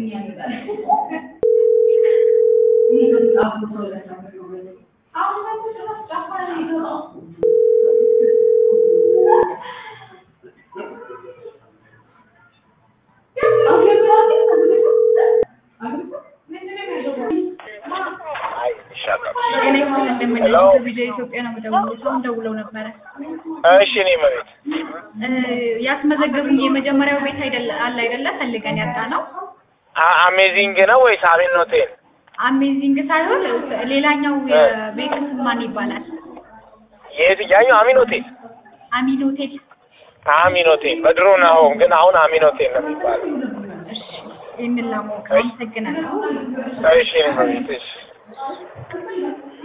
ቪዲዮ ኢትዮጵያ ነው የምደውለው። ሰው ደውለው ነበረ። እሺ እኔ መቤት ያስመዘገቡኝ የመጀመሪያው ቤት አይደለ አለ አይደለ ፈልገን ያጣ ነው። አሜዚንግ ነው ወይስ አሜን ሆቴል? አሜዚንግ ሳይሆን ሌላኛው የቤት ስም ማን ይባላል? የትኛው አሚን ሆቴል? አሚን ሆቴል። አሚን ሆቴል በድሮ ነው፣ ግን አሁን አሚን ሆቴል ነው የሚባለው። እሺ ይህንን ለማወቅ አመሰግናለሁ። እሺ እኔ መቤት እሺ